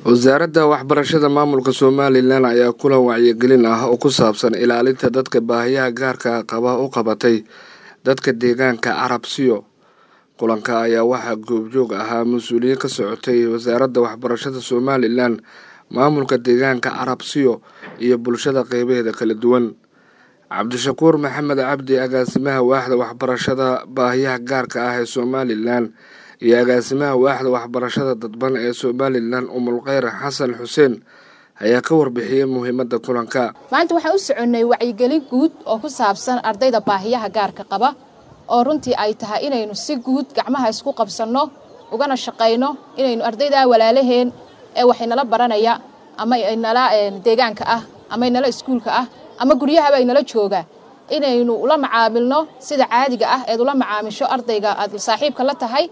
wasaaradda waxbarashada maamulka somalilan ayaa kulan wacyigelin ah oo ku saabsan ilaalinta dadka baahiyaha gaarka qaba u qabatay dadka deegaanka carabsiyo kulanka ayaa waxaa goobjoog ahaa mas-uuliyiin ka socotay wasaaradda waxbarashada somalilan maamulka deegaanka carabsiyo iyo bulshada qeybaheeda kala duwan cabdishakuur maxamed cabdi agaasimaha waaxda waxbarashada baahiyaha gaarka ah ee somalilan iyo agaasimaha waaxda waxbarashada dadban ee somalilan umulkheyr xasan xuseen ayaa ka warbixiyey muhiimadda kulanka maanta waxaan u soconnay wacyigelin guud oo ku saabsan ardayda baahiyaha gaarka qaba oo runtii ay tahay inaynu si guud gacmaha isku qabsanno ugana shaqayno inaynu ardaydaa walaalaheen ee waxaynala baranaya ama inala deegaanka ah ama inala iskuulka ah ama guryahaba aynala jooga inaynu ula macaamilno sida caadiga ah eed ula macaamisho ardayga aad saaxiibka la tahay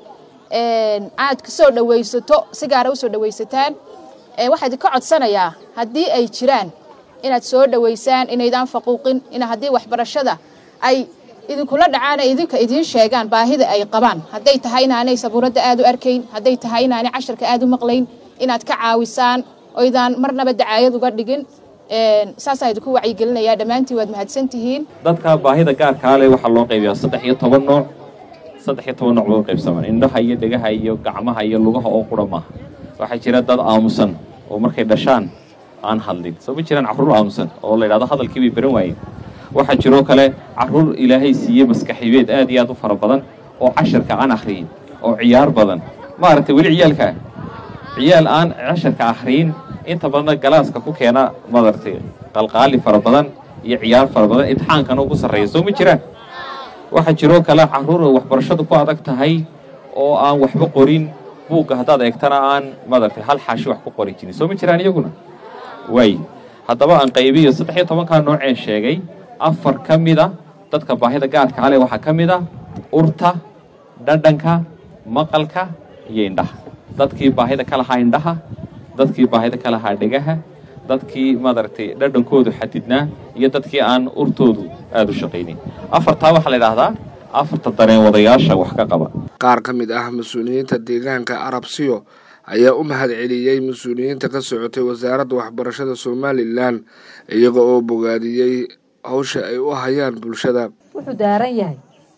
aad ka soo dhawaysato si gaara usoo dhawaysataan waxaa idinka codsanayaa haddii ay jiraan inaad soo dhawaysaan inaydaan faquuqin in haddii waxbarashada ay idinkula dhacaan ay idinka idiin sheegaan baahida ay qabaan hadday tahay inaanay sabuuradda aad u arkayn hadday tahay inaanay casharka aad u maqlayn inaad ka caawisaan oydaan marnaba dacaayad uga dhigin saasaa idinku wacyigelinayaa dhammaantiin waad mahadsantihiin dadka baahida gaarkaa leh waxaa loo qaybiyaa saddex iyo toban nooc saddex iyo toban nooc loo qaybsaman indhaha iyo dhegaha iyo gacmaha iyo lugaha oo qura maaha waxaa jira dad aamusan oo markay dhashaan aan hadlin soo ma jiraan carruur aamusan oo la yidhahdo hadalkii bay baran waayeen waxaa jiroo kale carruur ilaahay siiye maskaxibeed aad iyo aad u fara badan oo casharka aan akhriyin oo ciyaar badan maaragtay weli ciyaalkaa ciyaal aan casharka akhriyin inta badanna galaaska ku keena maaragtay qalqaali fara badan iyo ciyaar fara badan imtixaankana ugu sarreeya soo ma jiraan waxaa jiroo kale carruur waxbarashadu ku adag tahay oo aan waxba qorin buugga haddaad eegtana aan maaragtay hal xaashi wax ku qori jirin soo ma jiraan iyaguna waay haddaba aan qaybiyo saddex iyo tobankaa nooceen sheegay afar ka mid a dadka baahida gaarka ale waxaa ka mid a urta dhadhanka maqalka iyo indhaha dadkii baahida ka lahaa indhaha dadkii baahida ka lahaa dhegaha dadkii maaragtay dhadhankoodu xadidnaa iyo dadkii aan urtoodu aada u shaqaynin afartaa waxaa la idhaahdaa afarta dareen wadayaasha wax ka qaba qaar ka mid ah mas-uuliyiinta deegaanka carabsiyo ayaa u mahad celiyey mas-uuliyiinta ka socotay wasaaradda waxbarashada somalilan iyaga oo bogaadiyey hawsha ay u hayaan bulshada wuxuu daaran yahay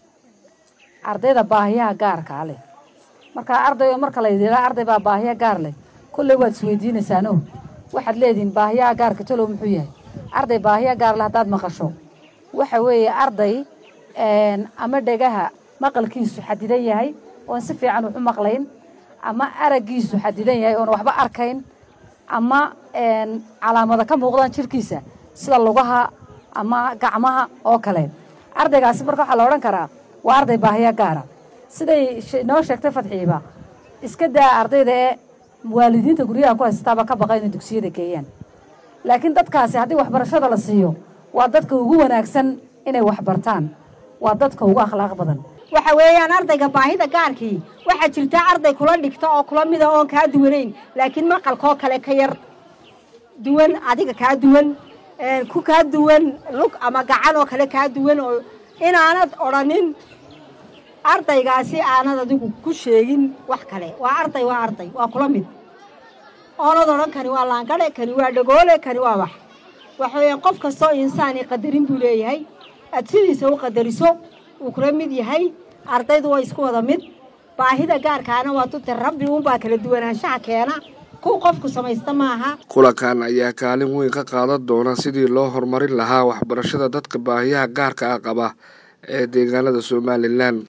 ardayda baahiyaha gaarkaa leh markaa arday marka laydilaa arday baa baahiya gaar leh kolley waad isweydiinaysaano waxaad leedihiin baahiyaha gaarka talow muxuu yahay arday baahiya gaar leh haddaad maqasho waxa weeye arday ama dhegaha maqalkiisu xadidan yahay oon si fiican wax u maqlayn ama araggiisu xadidan yahay oon waxba arkayn ama calaamada ka muuqdaan jirkiisa sida lugaha ama gacmaha oo kale ardaygaasi marka waxaa la odhan karaa waa arday baahiya gaara siday noo sheegtay fadxiiba iska daa ardayda ee waalidiinta guryaha ku haystaaba ka baqa inay dugsiyada geeyaan laakiin dadkaasi haddii waxbarashada la siiyo waa dadka ugu wanaagsan inay waxbartaan waa dadka ugu akhlaaq badan waxa weeyaan ardayga baahida gaarkii waxaa jirta arday kula dhigta oo kula mida oon kaa duwanayn laakiin maqalkoo kale ka yar duwan adiga kaa duwan ku kaa duwan lug ama gacan oo kale kaa duwan oo inaanad odhanin ardaygaasi aanad adigu ku sheegin wax kale waa arday waa arday waa kula mid oonad odhan kani waa laangadhe kani waa dhagoole kani waa wax waxa weeyaan qof kastoo insaani qadarin buu leeyahay aad sidiisa u qadariso uu kula mid yahay ardaydu waa isku wada mid baahida gaarkaana waa dute rabbi uunbaa kala duwanaanshaha keena kuw qofku samaysta maaha kulankan ayaa kaalin weyn ka qaadan doona sidii loo horumarin lahaa waxbarashada dadka baahiyaha gaarka ah qaba ee deegaanada somalilan